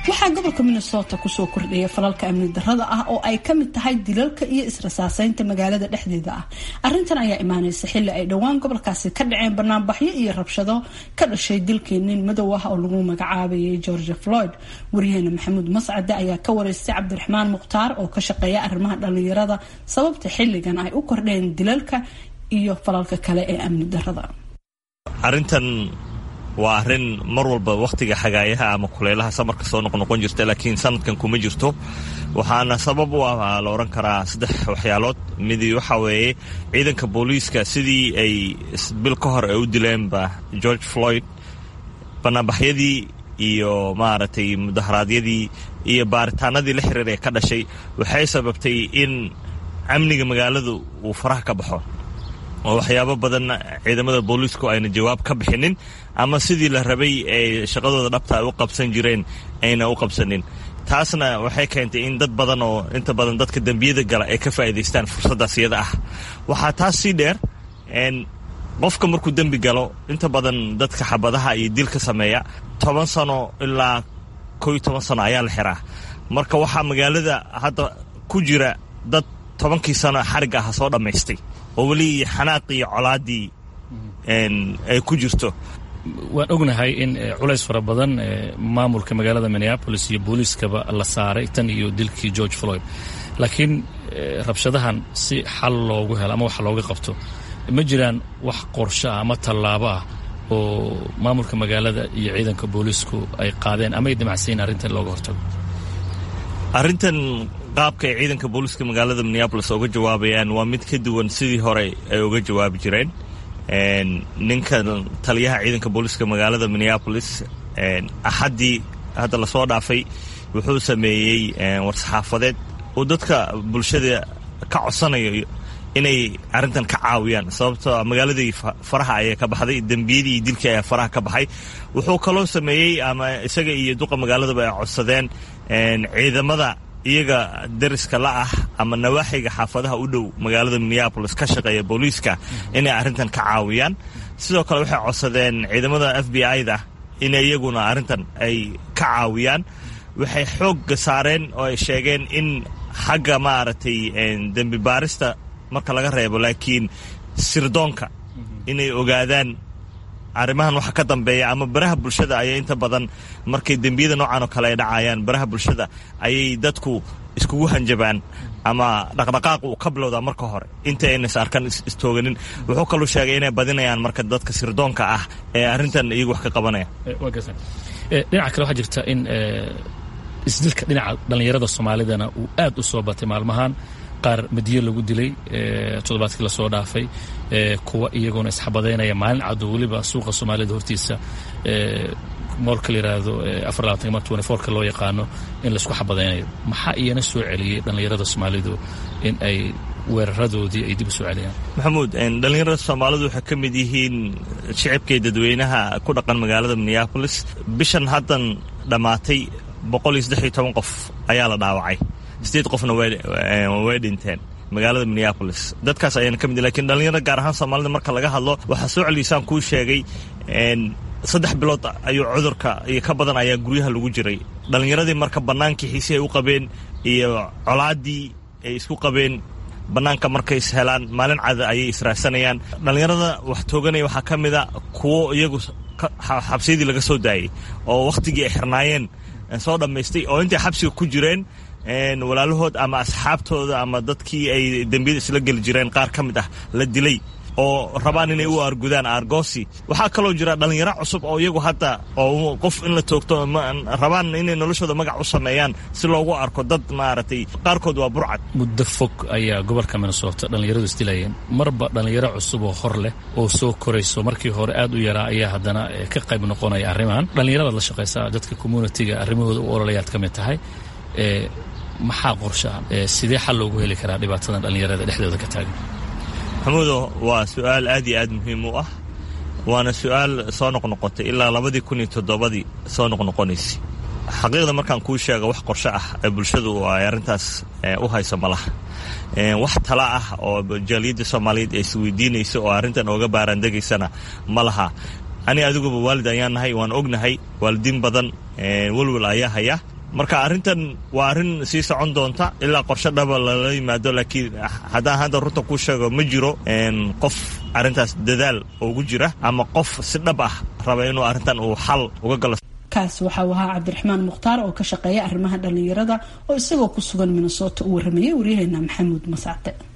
waxaa gobolka minnesota kusoo kordhaya falalka amni darada ah oo ay ka mid tahay dilalka iyo israsaaseynta magaalada dhexdeeda ah arintan ayaa imaaneysa xili ay dhowaan gobolkaasi ka dhaceen banaanbaxyo iyo rabshado ka dhashay dilkii nin madow ah oo lagu magacaabayay georgia floyd waryaheena maxamuud mascade ayaa ka wareystay cabdiraxmaan mukhtaar oo ka shaqeeya arrimaha dhalinyarada sababta xiligan ay u kordheen dilalka iyo falalka kale ee amni darada arintan waa arrin mar walba wakhtiga xagaayaha ama kulaylaha samarka soo noqnoqon jirta laakiin sanadkan kuma jirto waxaana sabab u ah la odhan karaa saddex waxyaalood midi waxa weeye ciidanka booliiska sidii ay bil ka hor ay u dileenba george floyd banaanbaxyadii iyo maaragtay mudaharaadyadii iyo baaritaanadii la xiriir ee ka dhashay waxay sababtay in amniga magaaladu uu faraha ka baxo oo waxyaabo badan ciidamada booliisku ayna jawaab ka bixinin ama sidii la rabay ee shaqadooda dhabta ay u qabsan jireen ayna u qabsanin taasna waxay keentay in dad badan oo inta badan dadka dembiyada gala ay ka faa'iidaystaan fursaddaas iyada ah waxaa taas sii dheer qofka markuu dembi galo inta badan dadka xabadaha iyo dilka sameeya toban sano ilaa koo iyo toban sano ayaa la xiraa marka waxaa magaalada hadda ku jira dad tobankii sano xarigga aha soo dhammaystay oo weli xanaaqii iyo colaaddii ay ku jirto waan ognahay in culays fara badan maamulka magaalada minneabolis iyo booliiskaba la saaray tan iyo dilkii george floyd laakiin rabshadahan si xal loogu helo ama wax looga qabto ma jiraan wax qorsho ah ama tallaabo ah oo maamulka magaalada iyo ciidanka booliisku ay qaadeen ama ay damacsayin arrintan looga hortago arrintan qaabka ay ciidanka booliiska magaalada minneabolis uga jawaabayaan waa mid ka duwan sidii hore ay uga jawaabi jireen ninka taliyaha ciidanka booliiska magaalada minneabolis axaddii hadda lasoo dhaafay wuxuu sameeyey war-saxaafadeed oo dadka bulshada ka codsanayo inay arrintan ka caawiyaan sababtoo magaaladii faraha ayaa ka baxday dembiyadii iyo dilkii ayaa faraha ka baxay wuxuu kaloo sameeyey ama isaga iyo duqa magaaladaba ay codsadeen ciidamada iyaga dariska la ah ama nawaaxiga xaafadaha u dhow magaalada minneabolis ka shaqeeya booliiska inay arrintan ka caawiyaan sidoo kale waxay codsadeen ciidamada f b i-da in iyaguna arrintan ay ka caawiyaan waxay xoogga saareen oo ay sheegeen in xagga maaragtay dembi baarista marka laga reebo laakiin sirdoonka inay ogaadaan arrimahan waxa ka dambeeya ama baraha bulshada ayay inta badan markay dembiyada noocan oo kale ay dhacayaan baraha bulshada ayay dadku iskugu hanjabaan ama dhaqdhaqaaq uu ka bilowdaa marka hore inta aynas arkan istooganin wuxuu kaluu sheegay inay badinayaan marka dadka sirdoonka ah ee arrintan iyagu wax ka qabanaya dhinaca kale waxaa jirta in isdilka dhinaca dhallinyarada soomaalidana uu aad u soo batay maalmahan qaar madiye lagu dilay toddobaadkii lasoo dhaafay kuwa iyagoona isxabadaynaya maalin cado weliba suuqa soomaalida hortiisa moolka la yidhaahdo afar labaatan twenty fourka loo yaqaano in laisku xabadaynayo maxaa iyana soo celiyey dhallinyarada soomaalidu in ay weeraradoodii ay dib u soo celiyaan maxamuud dhallinyarada soomaalidu waxay ka mid yihiin shicibkay dadweynaha ku dhaqan magaalada minneabolis bishan haddan dhammaatay boqol iyo saddex iyo toban qof ayaa la dhaawacay sideed qofna way dhinteen magaalada minneabolis dadkaas ayaan ka mid lakin dhallinyarada gaar ahaan soomaalida marka laga hadlo waxaa soo celiysaan kuu sheegay saddex bilood ayuu cudurka iyo ka badan ayaa guryaha lagu jiray dhallinyaradii marka bannaankii xiisi ay u qabeen iyo colaaddii ay isku qabeen bannaanka markay is helaan maalin cada ayay israadsanayaan dhallinyarada wax tooganaya waxaa ka mid a kuwo iyagu xabsiyadii laga soo daayey oo wakhtigii ay xirnaayeen soo dhammaystay oo intay xabsiga ku jireen walaalahood ama asxaabtooda ama dadkii ay dembiyada isla geli jireen qaar ka mid ah la dilay oo rabaan inay u argudaan argosi waxaa kaloo jira dhallinyaro cusub oo iyagu hadda oo qof in la toogto rabaan inay noloshooda magac u sameeyaan si loogu arko dad maaragtay qaarkood waa burcad muddo fog ayaa gobolka minnesota dhallinyaradu isdilayeen marba dhallinyaro cusub oo hor leh oo soo korayso markii hore aad u yaraa ayaa haddana ka qayb noqonaya arrimahan dhallinyaradaad la shaqaysaa dadka communitiga arrimahooda u ololayaad ka mid tahay maxaa qorshaa sidee xal loogu heli karaa dhibaatadan dhallinyarada dhexdooda ka taagan maxamuudo waa su-aal aad iyo aad muhiim u ah waana su-aal soo noqnoqotay ilaa labadii kun iyo toddobadii soo noqnoqonaysay xaqiiqda markaan kuu sheego wax qorsho ah ee bulshadu ay arrintaas u hayso ma laha wax tala ah oo jaaliyadda soomaaliyeed ay isweydiinayso oo arrintan ooga baaraandegaysana ma laha ani adiguba waalid ayaan nahay waan ognahay waalidiin badan welwel ayaa haya marka arrintan waa arrin sii socon doonta ilaa qorshe dhaba lala yimaado laakiin haddaan hadda runta kuu sheego ma jiro qof arrintaas dadaal ugu jira ama qof si dhab ah raba inuu arrintan uu xal uga galo kaas waxa uu ahaa cabdiraxmaan mukhtaar oo ka shaqeeya arrimaha dhallinyarada oo isagoo ku sugan minnesota u warramayay waryaheena maxamuud masacde